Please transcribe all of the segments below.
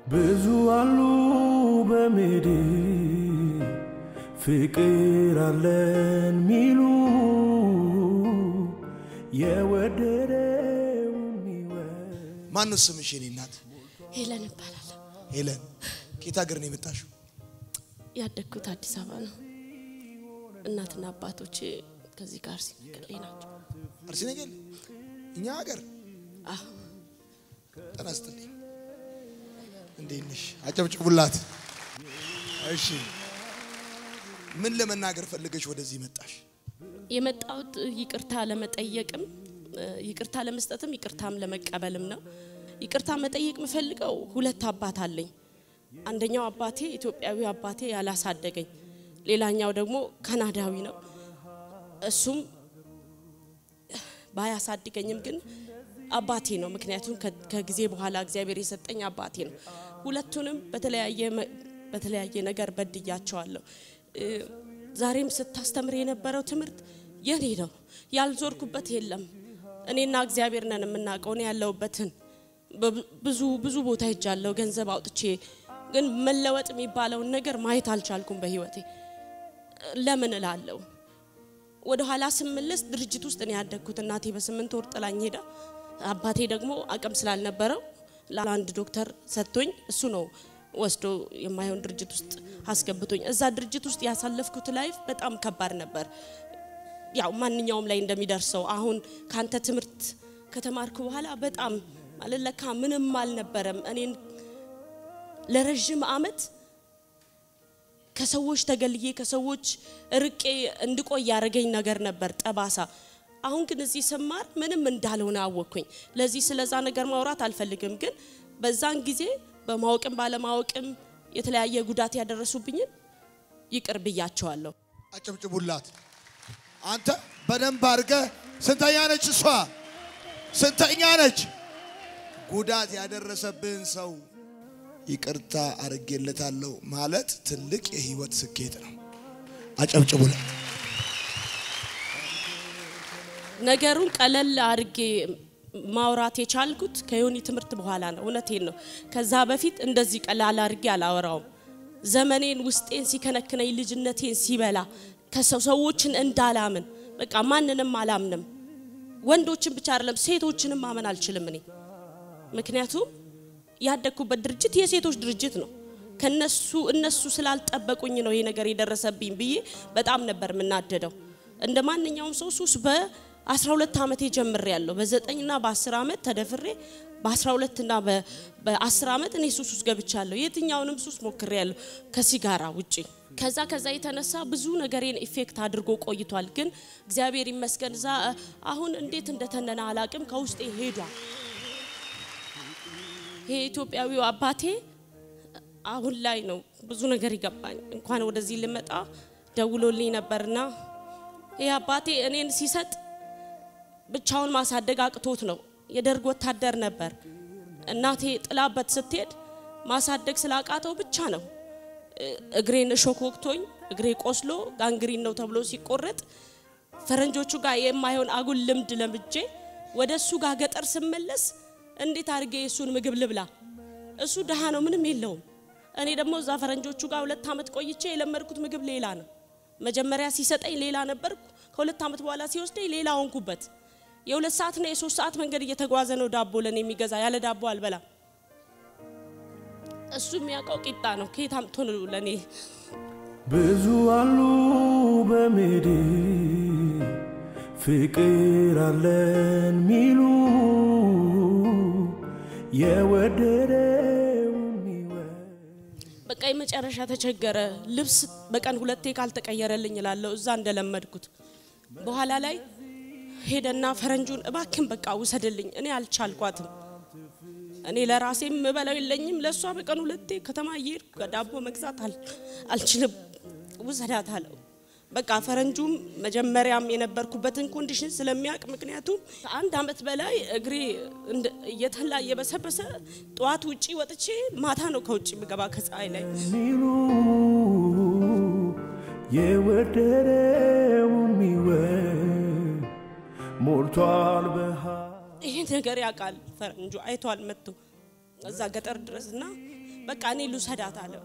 ብዙ አሉ በሜድ ፍቅር አለን ሚሉ የወደደውን ሚወድ ማን ነው ስምሽ? የኔ እናት ሄለን እባላለሁ። ሄለን። ከየት ሀገር ነው የመጣሽው? ያደግኩት አዲስ አበባ ነው። እናትና አባቶቼ ከዚህ ጋር ሲነገሌ ናቸው። አርሲ ነገሌ እኛ ሀገር አዎ ጤና ይስጥልኝ። እንዴት ነሽ? አጨብጭቡላት። እሺ፣ ምን ለመናገር ፈልገሽ ወደዚህ መጣሽ? የመጣሁት ይቅርታ ለመጠየቅም ይቅርታ ለመስጠትም ይቅርታም ለመቀበልም ነው። ይቅርታ መጠየቅ የምፈልገው ሁለት አባት አለኝ። አንደኛው አባቴ ኢትዮጵያዊ አባቴ ያላሳደገኝ፣ ሌላኛው ደግሞ ካናዳዊ ነው። እሱም ባያሳድገኝም ግን አባቴ ነው። ምክንያቱም ከ- ከጊዜ በኋላ እግዚአብሔር የሰጠኝ አባቴ ነው። ሁለቱንም በተለያየ መ- በተለያየ ነገር በድያቸዋለሁ። እ፣ ዛሬም ስታስተምር የነበረው ትምህርት የኔ ነው። ያልዞርኩበት የለም። እኔና እግዚአብሔር ነን የምናውቀው። እኔ ያለሁበትን በብ- ብዙ ብዙ ቦታ ሄጃለሁ ገንዘብ አውጥቼ፣ ግን መለወጥ የሚባለውን ነገር ማየት አልቻልኩም በህይወቴ። ለምን እላለሁ ወደ ኋላ ስመለስ ድርጅት ውስጥ ነው ያደግኩት። እናቴ በስምንት ወር ጥላኝ ሄዳ፣ አባቴ ደግሞ አቅም ስላልነበረው ለአንድ ዶክተር ሰጥቶኝ እሱ ነው ወስዶ የማይሆን ድርጅት ውስጥ አስገብቶኝ። እዛ ድርጅት ውስጥ ያሳለፍኩት ላይፍ በጣም ከባድ ነበር። ያው ማንኛውም ላይ እንደሚደርሰው አሁን ካንተ ትምህርት ከተማርኩ በኋላ በጣም ማለት ለካ ምንም አልነበረም። እኔን ለረዥም አመት ከሰዎች ተገልዬ ከሰዎች ርቄ እንድቆይ ያደረገኝ ነገር ነበር ጠባሳ። አሁን ግን እዚህ ስማር ምንም እንዳልሆነ አወቅኩኝ። ለዚህ ስለዛ ነገር ማውራት አልፈልግም፣ ግን በዛን ጊዜ በማወቅም ባለማወቅም የተለያየ ጉዳት ያደረሱብኝን ይቅር ብያቸዋለሁ። አጨብጭቡላት። አንተ በደንብ አድርገህ ስንተኛ ነች እሷ? ስንተኛ ነች? ጉዳት ያደረሰብህን ሰው ይቅርታ አድርጌለታለሁ ማለት ትልቅ የህይወት ስኬት ነው። አጨብጭቡላት። ነገሩን ቀለል አድርጌ ማውራት የቻልኩት ከዮኒ ትምህርት በኋላ ነው። እውነቴን ነው። ከዛ በፊት እንደዚህ ቀላል አድርጌ አላወራውም። ዘመኔን ውስጤን ሲከነክነኝ ልጅነቴን ሲበላ ከሰው ሰዎችን እንዳላምን በቃ ማንንም አላምንም። ወንዶችን ብቻ አይደለም ሴቶችንም ማመን አልችልም እኔ ምክንያቱም ያደግኩበት ድርጅት የሴቶች ድርጅት ነው። ከነሱ እነሱ ስላልጠበቁኝ ነው ይሄ ነገር የደረሰብኝ ብዬ በጣም ነበር የምናደደው። እንደ ማንኛውም ሰው ሱስ በ12 ዓመቴ ጀምሬ ያለሁ በ9ና በ10 ዓመት ተደፍሬ በ12 እና በ10 ዓመት እኔ ሱስ ውስጥ ገብቻለሁ። የትኛውንም ሱስ ሞክሬ ያለሁ ከሲጋራ ውጪ። ከዛ ከዛ የተነሳ ብዙ ነገሬን ኢፌክት አድርጎ ቆይቷል። ግን እግዚአብሔር ይመስገን እዛ አሁን እንዴት እንደተነነ አላቅም ከውስጤ ሄዷል። ይሄ ኢትዮጵያዊው አባቴ አሁን ላይ ነው ብዙ ነገር ይገባኝ። እንኳን ወደዚህ ልመጣ ደውሎልኝ ነበርና ይህ አባቴ እኔን ሲሰጥ ብቻውን ማሳደግ አቅቶት ነው። የደርግ ወታደር ነበር። እናቴ ጥላበት ስትሄድ ማሳደግ ስላቃተው ብቻ ነው። እግሬን እሾክ ወቅቶኝ እግሬ ቆስሎ ጋንግሪን ነው ተብሎ ሲቆረጥ ፈረንጆቹ ጋር የማይሆን አጉል ልምድ ለምጄ ወደ እሱ ጋር ገጠር ስመለስ እንዴት አድርጌ የእሱን ምግብ ልብላ? እሱ ድሃ ነው፣ ምንም የለውም። እኔ ደግሞ እዛ ፈረንጆቹ ጋር ሁለት ዓመት ቆይቼ የለመድኩት ምግብ ሌላ ነው። መጀመሪያ ሲሰጠኝ ሌላ ነበርኩ። ከሁለት ዓመት በኋላ ሲወስደኝ ሌላ ሆንኩበት። የሁለት ሰዓትና የሶስት ሰዓት መንገድ እየተጓዘ ነው ዳቦ ለእኔ የሚገዛ። ያለ ዳቦ አልበላም። እሱ የሚያውቀው ቂጣ ነው። ከየት አምጥቶ ነው ለእኔ ብዙ አሉ በሜድ ፍቅር አለን ሚሉ የወደደውን ሚወድ በቃ የመጨረሻ ተቸገረ። ልብስ በቀን ሁለቴ ካልተቀየረልኝ እላለሁ እዛ እንደለመድኩት። በኋላ ላይ ሄደና ፈረንጁን እባክን በቃ ውሰድልኝ፣ እኔ አልቻልኳትም። እኔ ለራሴ የምበላው የለኝም። ለእሷ በቀን ሁለቴ ከተማ እየሄድኩ ዳቦ መግዛት አል- አልችልም፣ ውሰዳት አለው። በቃ ፈረንጁም መጀመሪያም የነበርኩበትን ኮንዲሽን ስለሚያውቅ ምክንያቱም ከአንድ አመት በላይ እግሬ እንደ- እየተላ እየበሰበሰ ጠዋት ውጪ ወጥቼ ማታ ነው ከውጭ ምገባ ከፀሐይ ላይ ሚሉ የወደደውን ሚወድ ሞልቷል በሃ ይሄ ነገር ያውቃል ፈረንጁ አይቷል መጥቶ እዛ ገጠር ድረስ እና በቃ እኔ ልውሰዳት አለው።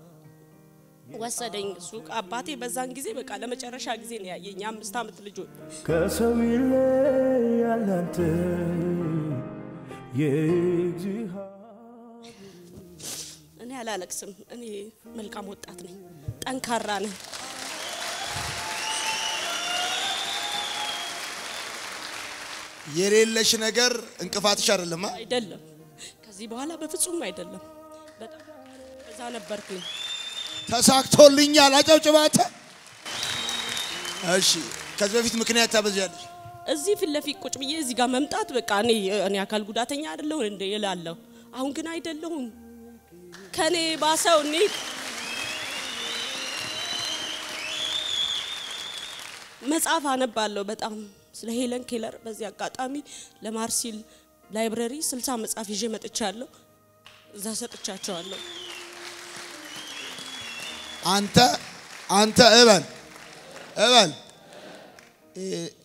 ወሰደኝ ሱቅ። አባቴ በዛን ጊዜ በቃ ለመጨረሻ ጊዜ ነው ያየኝ። አምስት ዓመት ልጅ ሆኜ ከሰው ይለያል አንተ የእግዚአብሔር እኔ አላለቅስም። እኔ መልካም ወጣት ነኝ፣ ጠንካራ ነኝ። የሌለሽ ነገር እንቅፋትሽ አይደለም። አ? አይደለም ከዚህ በኋላ በፍጹም አይደለም። በጣም እዛ ነበርኩኝ። ተሳክቶልኛል። አጨብጭባተ እሺ። ከዚህ በፊት ምክንያት ታበዛለሽ። እዚህ ፊት ለፊት ቁጭ ብዬ እዚህ ጋር መምጣት በቃ እኔ እኔ አካል ጉዳተኛ አይደለሁ እንደ ይላለሁ። አሁን ግን አይደለሁም። ከኔ ባሰው እኔ መጽሐፍ አነባለሁ በጣም ስለ ሄለን ኬለር። በዚህ አጋጣሚ ለማርሲል ላይብረሪ ስልሳ መጽሐፍ ይዤ መጥቻለሁ። እዛ ሰጥቻቸዋለሁ። አንተ አንተ እበል እበል እ፣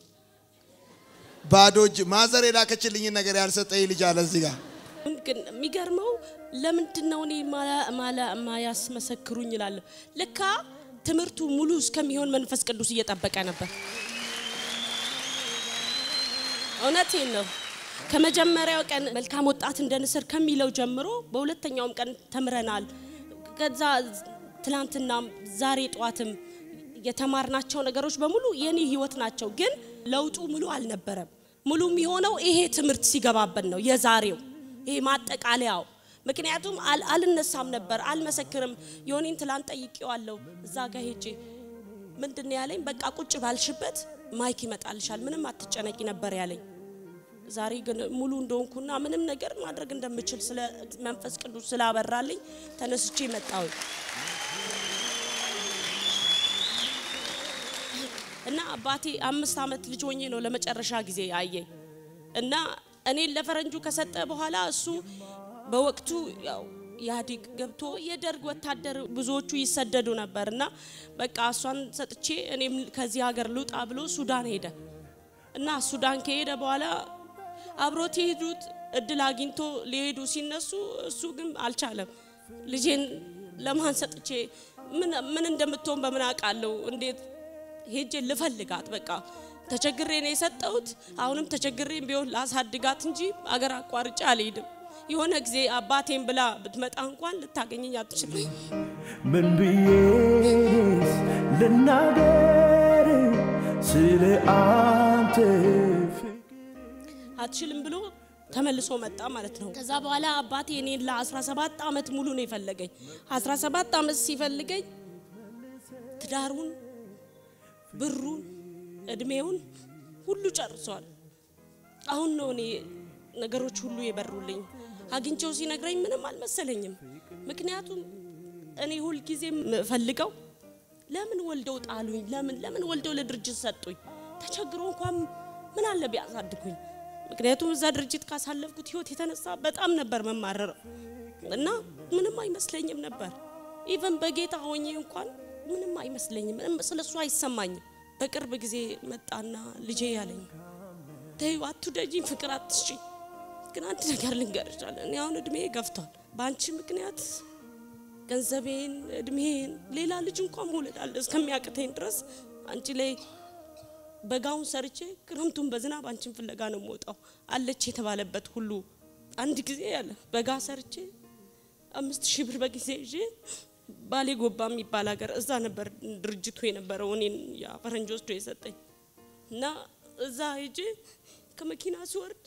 ባዶ እጅ ማዘር የላከችልኝን ነገር ያልሰጠኝ ልጅ አለ እዚህ ጋር ግን የሚገርመው ለምንድን ነው እኔ ማላ- ማላ- ማያስመሰክሩኝ እላለሁ። ልካ ትምህርቱ ሙሉ እስከሚሆን መንፈስ ቅዱስ እየጠበቀ ነበር። እውነቴን ነው። ከመጀመሪያው ቀን መልካም ወጣት እንደ ንስር ከሚለው ጀምሮ በሁለተኛውም ቀን ተምረናል። ከዛ ትላንትናም ዛሬ ጠዋትም የተማርናቸው ነገሮች በሙሉ የኔ ህይወት ናቸው። ግን ለውጡ ሙሉ አልነበረም። ሙሉ የሚሆነው ይሄ ትምህርት ሲገባበት ነው የዛሬው ይሄ ማጠቃለያው። ምክንያቱም አል- አልነሳም ነበር፣ አልመሰክርም። የሆኔን ትላንት ጠይቄዋለሁ እዛ ጋር ሄጄ ምንድን ነው ያለኝ? በቃ ቁጭ ባልሽበት ማይክ ይመጣልሻል፣ ምንም አትጨነቂ ነበር ያለኝ። ዛሬ ግን ሙሉ እንደሆንኩና ምንም ነገር ማድረግ እንደምችል ስለ መንፈስ ቅዱስ ስላበራልኝ ተነስቼ መጣሁ እና አባቴ አምስት ዓመት ልጅ ሆኜ ነው ለመጨረሻ ጊዜ አየኝ እና እኔን ለፈረንጁ ከሰጠ በኋላ እሱ በወቅቱ ያው ኢህአዴግ ገብቶ የደርግ ወታደር ብዙዎቹ ይሰደዱ ነበር እና በቃ እሷን ሰጥቼ እኔም ከዚህ ሀገር ልውጣ ብሎ ሱዳን ሄደ እና ሱዳን ከሄደ በኋላ አብሮት የሄዱት እድል አግኝቶ ሊሄዱ ሲነሱ እሱ ግን አልቻለም። ልጄን ለማን ሰጥቼ ምን ምን እንደምትሆን በምን አውቃለሁ? እንዴት ሄጄ ልፈልጋት? በቃ ተቸግሬ ነው የሰጠሁት። አሁንም ተቸግሬ ቢሆን ላሳድጋት እንጂ አገር አቋርጬ አልሄድም። የሆነ ጊዜ አባቴን ብላ ብትመጣ እንኳን ልታገኘኝ አትችልም። ምን ብዬስ ልናገር ስለ አንተ ፍቅር አትችልም ብሎ ተመልሶ መጣ ማለት ነው። ከዛ በኋላ አባቴ እኔን ለ17 ዓመት ሙሉ ነው የፈለገኝ። 17 ዓመት ሲፈልገኝ ትዳሩን፣ ብሩን፣ እድሜውን ሁሉ ጨርሷል። አሁን ነው እኔ ነገሮች ሁሉ የበሩልኝ። አግኝቼው ሲነግረኝ ምንም አልመሰለኝም። ምክንያቱም እኔ ሁልጊዜ የምፈልገው ለምን ወልደው ጣሉኝ? ለምን ለምን ወልደው ለድርጅት ሰጡኝ? ተቸግሮ እንኳን ምን አለ ቢያሳድጉኝ? ምክንያቱም እዛ ድርጅት ካሳለፍኩት ህይወት የተነሳ በጣም ነበር መማረረው እና ምንም አይመስለኝም ነበር። ኢቨን በጌታ ሆኜ እንኳን ምንም አይመስለኝም፣ ምንም ስለሱ አይሰማኝም። በቅርብ ጊዜ መጣና ልጄ ያለኝ ተይው፣ አትውደጂኝ፣ ፍቅር አትስጪ። ግን አንድ ነገር ልንገርሻለሁ፣ እኔ አሁን እድሜ ገፍቷል። በአንቺ ምክንያት ገንዘቤን፣ እድሜን፣ ሌላ ልጅ እንኳን መውለድ አለ እስከሚያቅተኝ ድረስ አንቺ ላይ በጋውን ሰርቼ ክረምቱን በዝናብ አንቺን ፍለጋ ነው የምወጣው አለች የተባለበት ሁሉ አንድ ጊዜ ያለ በጋ ሰርቼ አምስት ሺህ ብር በጊዜ ይዤ ባሌ ጎባ የሚባል ሀገር እዛ ነበር ድርጅቱ የነበረው እኔን ያ ፈረንጅ ወስዶ የሰጠኝ እና እዛ ሄጄ ከመኪና ሲወርድ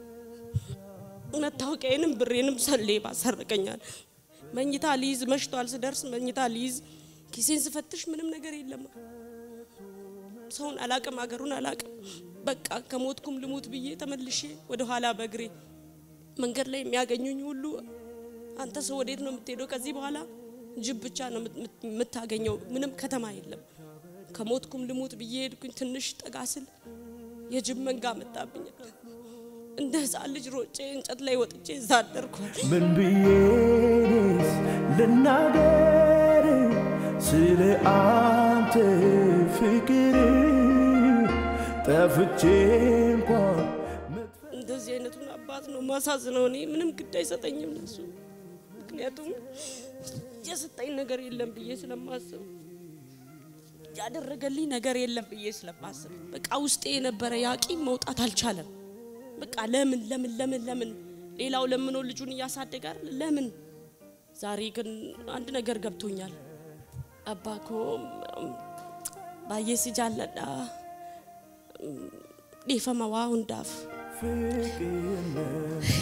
መታወቂያዬንም ብሬንም ሰሌ ባሰረቀኛል። መኝታ ሊይዝ መሽቷል። ስደርስ መኝታ ሊይዝ ኪሴን ስፈትሽ ምንም ነገር የለም። ሰውን አላቅም፣ አገሩን አላቅም። በቃ ከሞትኩም ልሙት ብዬ ተመልሼ ወደ ኋላ በእግሬ መንገድ ላይ የሚያገኙኝ ሁሉ አንተ ሰው ወዴት ነው የምትሄደው? ከዚህ በኋላ ጅብ ብቻ ነው የምት- የምታገኘው፣ ምንም ከተማ የለም። ከሞትኩም ልሙት ብዬ ሄድኩኝ። ትንሽ ጠጋ ስል የጅብ መንጋ መጣብኛል። እንደ ህፃን ልጅ ሮጬ እንጨት ላይ ወጥቼ እዛ አደርኳል። ምን ብዬስ ልናገር ስለ አንተ ፍቅር ጠፍቼ እንኳን እንደዚህ አይነቱን አባት ነው ማሳዝነው። እኔ ምንም ግድ አይሰጠኝም ለሱ። ምክንያቱም የሰጠኝ ነገር የለም ብዬ ስለማስብ ያደረገልኝ ነገር የለም ብዬ ስለማስብ በቃ ውስጤ የነበረ ያቂም መውጣት አልቻለም። በቃ ለምን ለምን ለምን ለምን ሌላው ለምኖ ልጁን እያሳደገ አይደል? ለምን ዛሬ ግን አንድ ነገር ገብቶኛል። አባኮ ባየ ሲጃለዳ ዴፈመዋ ሁንዳፍ ፍቅርነት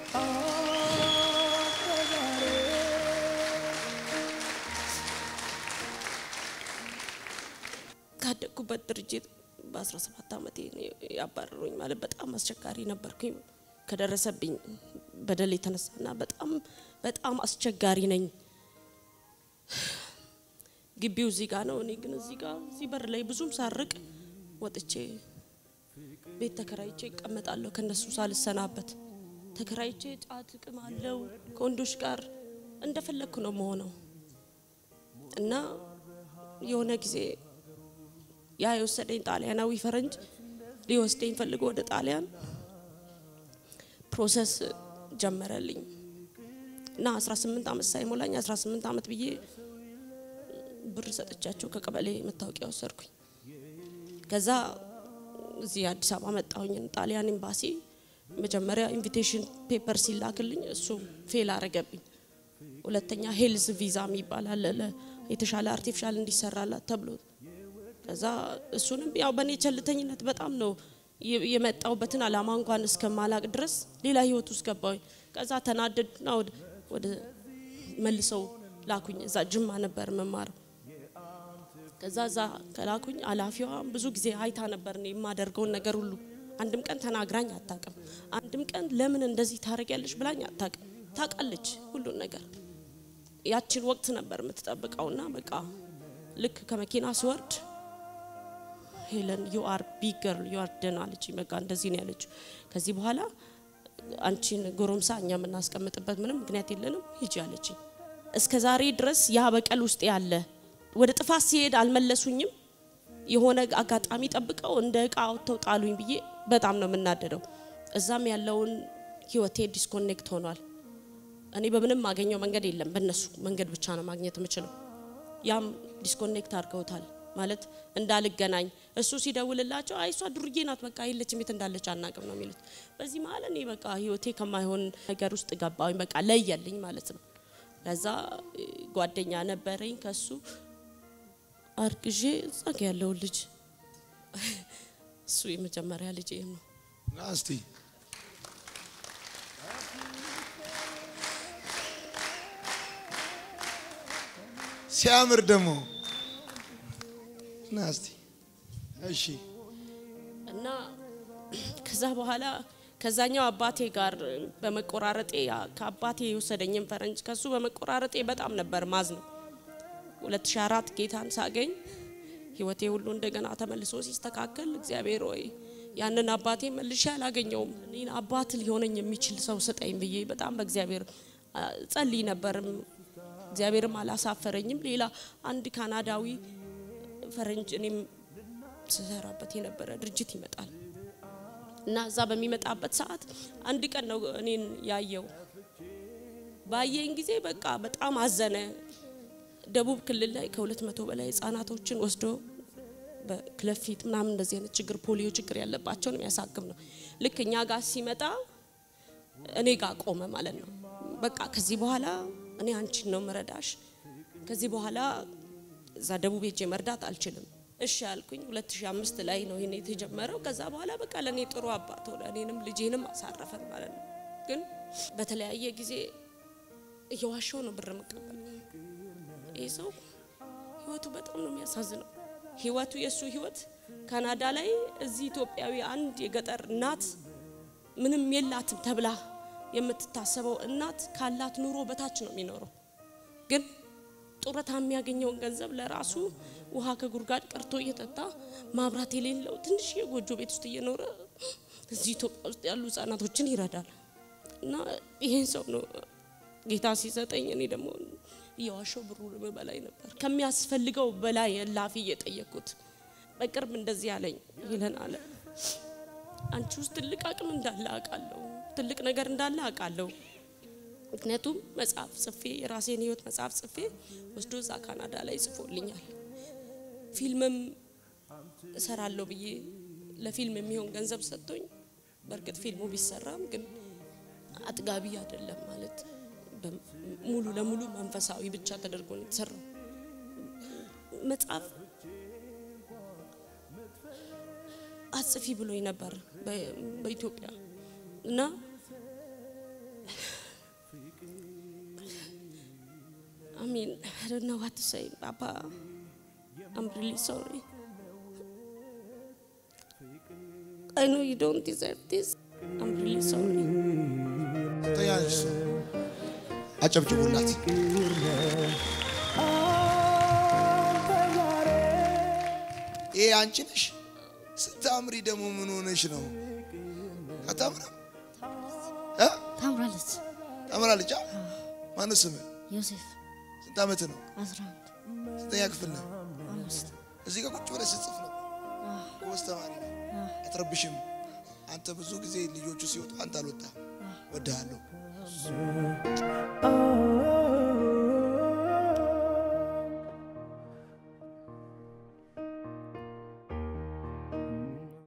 ካደግኩበት ድርጅት በ17 ዓመቴ ነው ያባረሩኝ። ማለት በጣም አስቸጋሪ ነበርኩኝ ከደረሰብኝ በደል የተነሳና በጣም በጣም አስቸጋሪ ነኝ። ግቢው እዚህ ጋር ነው፣ እኔ ግን እዚህ ጋር እዚህ በር ላይ ብዙም ሳርቅ ወጥቼ ቤት ተከራይቼ ይቀመጣለሁ ከነሱ ሳልሰናበት ተከራይቼ ጫት እቅም አለው ከወንዶች ጋር እንደፈለግኩ ነው መሆነው እና የሆነ ጊዜ ያ የወሰደኝ ጣሊያናዊ ፈረንጅ ሊወስደኝ ፈልጎ ወደ ጣሊያን ፕሮሰስ ጀመረልኝ እና 18 ዓመት ሳይሞላኝ 18 ዓመት ብዬ ብር ሰጥቻቸው ከቀበሌ መታወቂያ ወሰድኩኝ። ከዛ እዚህ አዲስ አበባ መጣሁኝ። ጣሊያን ኤምባሲ መጀመሪያ ኢንቪቴሽን ፔፐር ሲላክልኝ እሱ ፌል አረገብኝ። ሁለተኛ ሄልዝ ቪዛ የሚባል አለ ለ- የተሻለ አርቲፊሻል እንዲሰራላት ተብሎ ከዛ እሱንም ያው በእኔ ቸልተኝነት በጣም ነው የ- የመጣሁበትን አላማ እንኳን እስከማላቅ ድረስ ሌላ ህይወት ውስጥ ገባሁኝ። ከዛ ተናደድና ወደ ወደ መልሰው ላኩኝ። እዛ ጅማ ነበር መማረው። ከዛ እዛ ከላኩኝ ኃላፊዋ ብዙ ጊዜ አይታ ነበር እኔ የማደርገውን ነገር ሁሉ። አንድም ቀን ተናግራኝ አታውቅም። አንድም ቀን ለምን እንደዚህ ታደርጊያለሽ ብላኝ አታውቅም። ታውቃለች ሁሉን ነገር። ያችን ወቅት ነበር የምትጠብቀውና በቃ ልክ ከመኪና ስወርድ ሄለን ዩ አር ቢግ ገርል ዩ አር ደን አለች። በቃ እንደዚህ ነው ያለችው። ከዚህ በኋላ አንቺን ጎረምሳ እኛ የምናስቀምጥበት ምንም ምክንያት የለንም ሂጂ አለችኝ። እስከ ዛሬ ድረስ ያ በቀል ውስጥ ያለ ወደ ጥፋት ሲሄድ አልመለሱኝም። የሆነ አጋጣሚ ጠብቀው እንደ እቃ አውጥተው ጣሉኝ ብዬ በጣም ነው የምናደደው። እዛም ያለውን ህይወቴ ዲስኮኔክት ሆኗል። እኔ በምንም ማገኘው መንገድ የለም፣ በእነሱ መንገድ ብቻ ነው ማግኘት የምችለው። ያም ዲስኮኔክት አድርገውታል ማለት እንዳልገናኝ። እሱ ሲደውልላቸው አይ እሷ ዱርዬ ናት፣ በቃ የለችም፣ የት እንዳለች አናቅም ነው የሚሉት። በዚህ መሀል እኔ በቃ ህይወቴ ከማይሆን ነገር ውስጥ ገባሁኝ። በቃ ለየልኝ ማለት ነው። ከዛ እ, ጓደኛ ነበረኝ ከሱ አርግዤ እዛ ጋ ያለውን ልጅ እሱ የመጀመሪያ ልጅ ነው። ና እስቲ ሲያምር ደግሞ ና እስቲ እሺ እና ከዛ በኋላ ከዛኛው አባቴ ጋር በመቆራረጤ ያ- ከአባቴ የወሰደኝን ፈረንጅ ከሱ በመቆራረጤ በጣም ነበር ማዝ ነው። 2004 ጌታን ሳገኝ ህይወቴ ሁሉ እንደገና ተመልሶ ሲስተካከል እግዚአብሔር ወይ ያንን አባቴ መልሼ አላገኘውም። እኔን አባት ሊሆነኝ የሚችል ሰው ስጠኝ ብዬ በጣም በእግዚአብሔር አ, ጸልይ ነበርም። እግዚአብሔርም አላሳፈረኝም። ሌላ አንድ ካናዳዊ ፈረንጅ እኔም ስሰራበት የነበረ ድርጅት ይመጣል እና እዛ በሚመጣበት ሰዓት አንድ ቀን ነው እኔን ያየው። ባየኝ ጊዜ በቃ በጣም አዘነ። ደቡብ ክልል ላይ ከሁለት መቶ በላይ ህጻናቶችን ወስዶ በክለፊት ምናምን እንደዚህ አይነት ችግር ፖሊዮ ችግር ያለባቸውን የሚያሳክም ነው። ልክ እኛ ጋር ሲመጣ እኔ ጋር ቆመ ማለት ነው። በቃ ከዚህ በኋላ እኔ አንቺን ነው ምረዳሽ። ከዚህ በኋላ እዛ ደቡብ ሄጄ መርዳት አልችልም። እሺ ያልኩኝ 2005 ላይ ነው ይሄን የተጀመረው። ከዛ በኋላ በቃ ለእኔ ጥሩ አባት ሆነ፣ እኔንም ልጄንም አሳረፈን ማለት ነው። ግን በተለያየ ጊዜ እየዋሸው ነው ብር መቀበል። ይህ ሰው ህይወቱ በጣም ነው የሚያሳዝነው። ህይወቱ የእሱ ህይወት ካናዳ ላይ እዚህ ኢትዮጵያዊ አንድ የገጠር እናት ምንም የላትም ተብላ የምትታሰበው እናት ካላት ኑሮ በታች ነው የሚኖረው። ግን ጡረታ የሚያገኘውን ገንዘብ ለራሱ ውሃ ከጉድጓድ ቀርቶ እየጠጣ ማብራት የሌለው ትንሽ የጎጆ ቤት ውስጥ እየኖረ እዚህ ኢትዮጵያ ውስጥ ያሉ ህጻናቶችን ይረዳል። እና ይሄን ሰው ነው ጌታ ሲሰጠኝ እኔ ደግሞ እየዋሸው ብሩ በላይ ነበር ከሚያስፈልገው በላይ እላፊ እየጠየቅኩት። በቅርብ እንደዚህ አለኝ ይለን አለ አንቺ ውስጥ ትልቅ አቅም እንዳለ አውቃለሁ፣ ትልቅ ነገር እንዳለ አውቃለሁ። ምክንያቱም መጽሐፍ ጽፌ የራሴን ህይወት መጽሐፍ ጽፌ ወስዶ እዛ ካናዳ ላይ ጽፎልኛል። ፊልምም እሰራለሁ ብዬ ለፊልም የሚሆን ገንዘብ ሰጥቶኝ፣ በእርግጥ ፊልሙ ቢሰራም ግን አጥጋቢ አይደለም ማለት በ- ሙሉ ለሙሉ መንፈሳዊ ብቻ ተደርጎ ነው የተሰራው። መጽሐፍ አጽፊ ብሎኝ ነበር በ- በኢትዮጵያ እና I mean, I don't know what to say, Papa. I'm really sorry. I know you don't deserve this. I'm really sorry. ተያዥ አጨብጭቡላት። ይሄ አንቺ ነሽ። ስታምሪ ደግሞ ምን ሆነሽ ነው? አታምርም? እ? ታምራለች። ታምራለች። አ? ማነው ስምህ? ዮሴፍ ስንት ዓመት ነው? 11 ስንተኛ ክፍል ነው? አምስት እዚህ ጋር ቁጭ ብለሽ ስትጽፍ ነው። ጎበዝ ተማሪ ነው። አትረብሽም። አንተ ብዙ ጊዜ ልጆቹ ሲወጡ አንተ አልወጣ ወድሃለሁ። Oh